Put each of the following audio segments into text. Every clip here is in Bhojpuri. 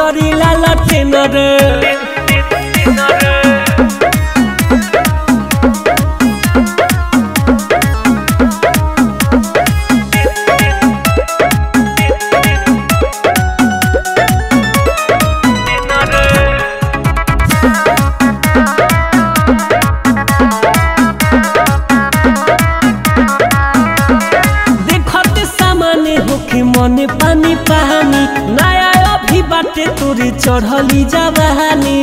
पजरी लाल टेनर देखत सामाने होके मने पानी पानी नया अभी बाटे तोरे चढ़ली जवानी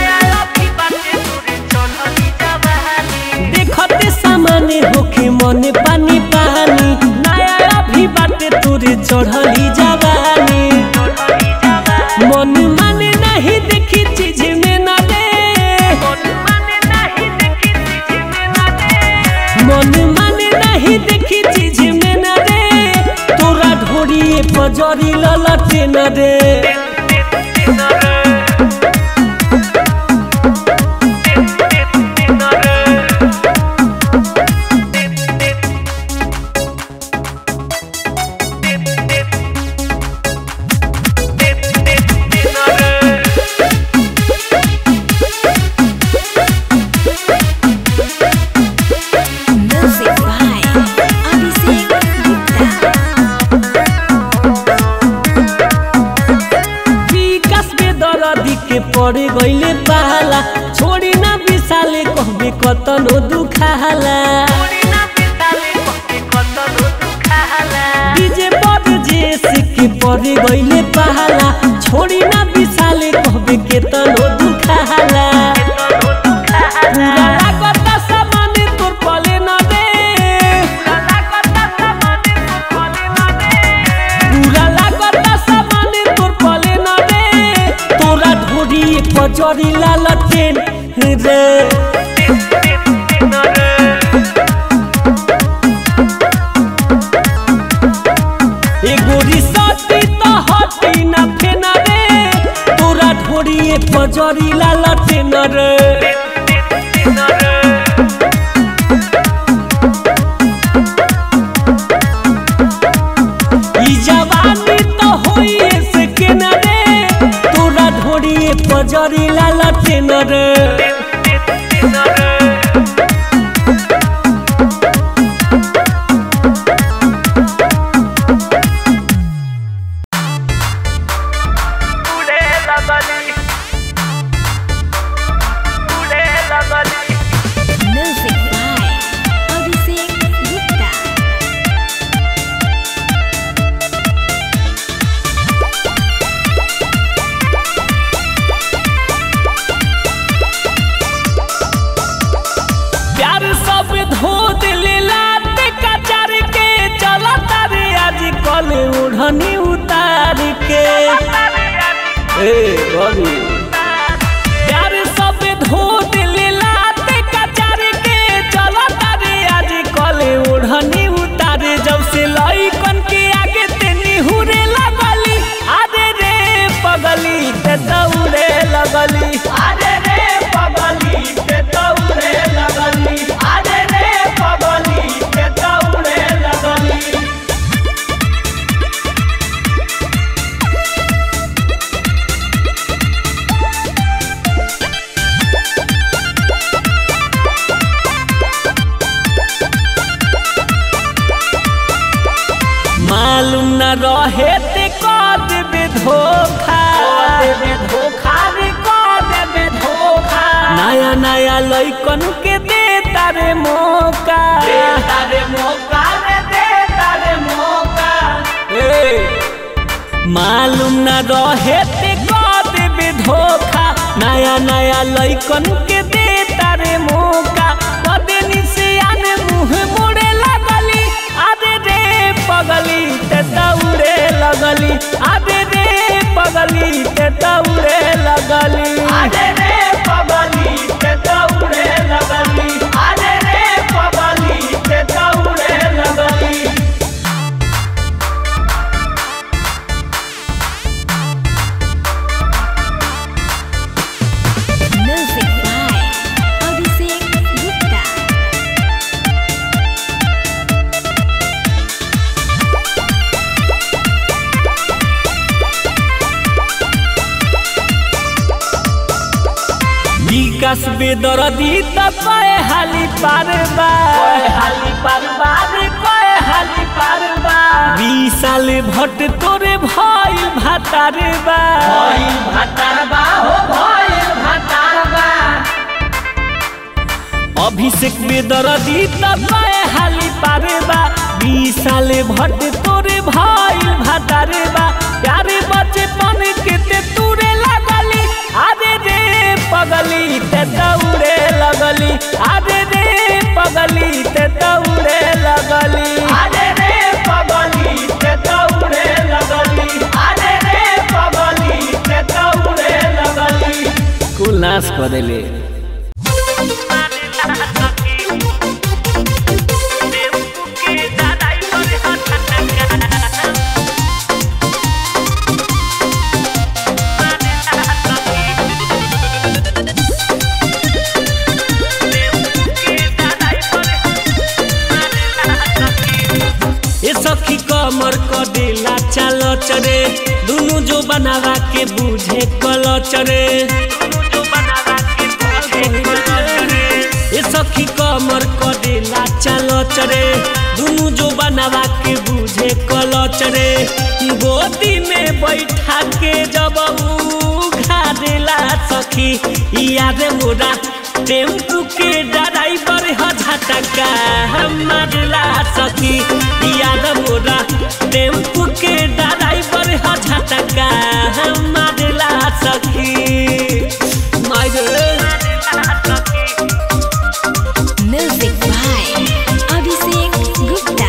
देखत सामाने होके मने पानी पानी नया अभी बाटे तोरे चढ़ली जवानी मन माने नहीं देखी चीज में ना दे मन माने नहीं देखी चीज में न रे तोरा ढोरी पजरी ललटे न रे Music by Abhishek Gupta. विकास बेदरदी के पड़े गईले पाला छोड़ी ना विशाले कहबे कतनो दुखाला डीजे बड जेस के पड़े गईले पाला छोड़ी ना विशाले कहबे केतनो दुखाला पूरा लागत सामान तोर पले न दे पूरा लागत सामान तोर पले न दे तोरा ढोरी पजरी लाल टेन रे एगो रिसोर्टी तो हटी ना फेना रे तोरा ढोरी पजरी लाल टेन रे ई जवानी तो होइए से केना रे तोरा ढोरी पजरी लाल टेन रे Music by Abhishek Gupta. प्यार सब धो दिले लाते कचर के चला तारे आज कल उड़नी उतार के ए बबी प्यार सब धो दिले लाते कचर के चला तारे आज कल उड़नी उतार जब से लइकन के आगे ते निहुरे लगली अरे रे पगली ते दौड़े लगली अरे रे पगली ते दौड़े लगली अरे रे पगली ते दौड़े लगली मालूम न रहे ते कर देबे धोखा देबे धोखा रे कर देबे धोखा नया नया लइकन के दे तारे मौका दे तारे मौका रे दे तारे मौका ए मालूम न रहे ते कर देबे धोखा नया नया लइकन के दे तारे मौका कदेनी से आने मुंह मोड़े लगली अरे रे पगली ते दौड़े लगली अरे रे पगली ते दौड़े लगली अरे रे पगली ते दौड़े लगली अरे रे पगली ते दौड़े लगली Music by Abhishek विकास बेदरदी त कए हाली पारबा हाली पारबा रे कए हाली पारबा बीस साल भट तोरे भइल भातारबा भइल भातारबा हो भइल भातारबा अभिषेक बेदरदी त कए हाली पारबा बीस साल भट तोरे भइल भातारबा प्यारे बचपन के ते तूरे लगली आरे रे पगली ते दौड़े लगली आरे रे पगली ते दौड़े लगली आरे रे पगली ते दौड़े लगली आरे रे पगली ते दौड़े लगली कुल नाश कर देले ए सखी कमर क देला चल चरे दुनु जो बनावा के बुझे कल चरे ए सखी कमर क देला चल चरे दुनु जो बनावा के बुझे कल चरे गोदी में बैठा के जब उघा देला सखी याद मोरा टेम्पू के ड्राइवर ह झटका हमर ला सखी याद मोरा टेम्पू के ड्राइवर ह झटका हमर ला सखी मायरे Music by Abhishek Gupta.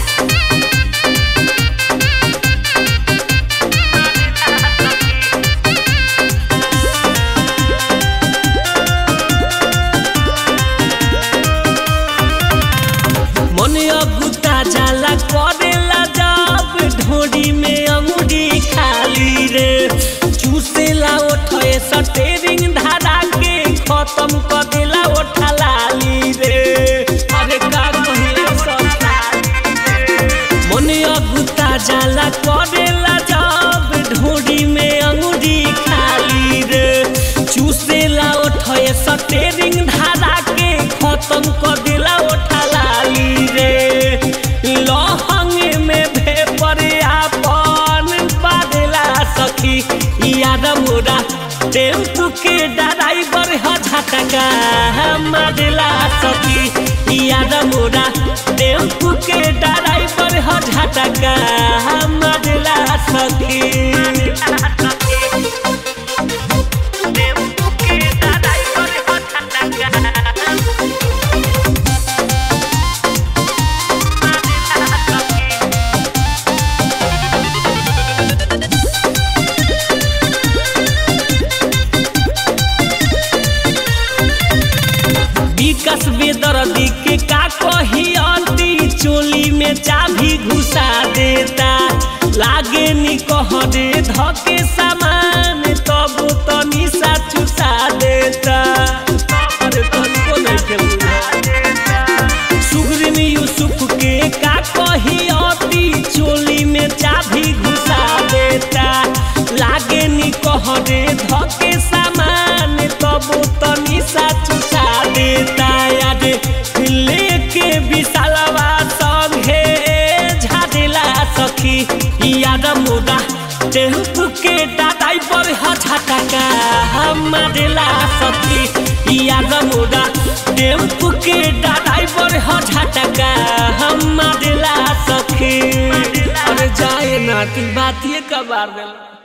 मन अगुता जाला करेला जब ढोरी में अंगुरी खाली रे चूसेला ओठे सटेरिंग धारा के खत्म कर देला ओठा लाली रे अरे का कहिए मन अगुता जाला करेला जब ढोरी में अंगुरी खाली रे चूसेला ओठे सटेरिंग धारा के खत्म कर देला ओठा लाली रे लहंग में भेपर आपन बादेला सखी याद मोरा टेम्पू के ड्राइवर ह झटका मारेला सखी याद मोरा टेम्पू के ड्राइवर ह झटका मारेला सखी टेम्पू के ड्राइवर ह झटका विकास बेदर्दी के का कही अंती चोली में चाभी घुसा देता लागे नी कह दे धके सामान तब तो निशा चुसा देता अरे तनिको नइखे बुझात। सुग्रीव यूसुफ के का कही अति चोली में चाभी घुसा देता लागे नी कह दे धके सामान तब तो निशा चुसा देता याद लेके विशालवा संगे झाड़ेला सखी याद मोरा टेम्पू के दादाई पर ह झटका हमारेला सखी याद मोरा टेम्पू के दादाई पर ह झटका हमारेला सखी अरे जाए नाती बातिए कबार देला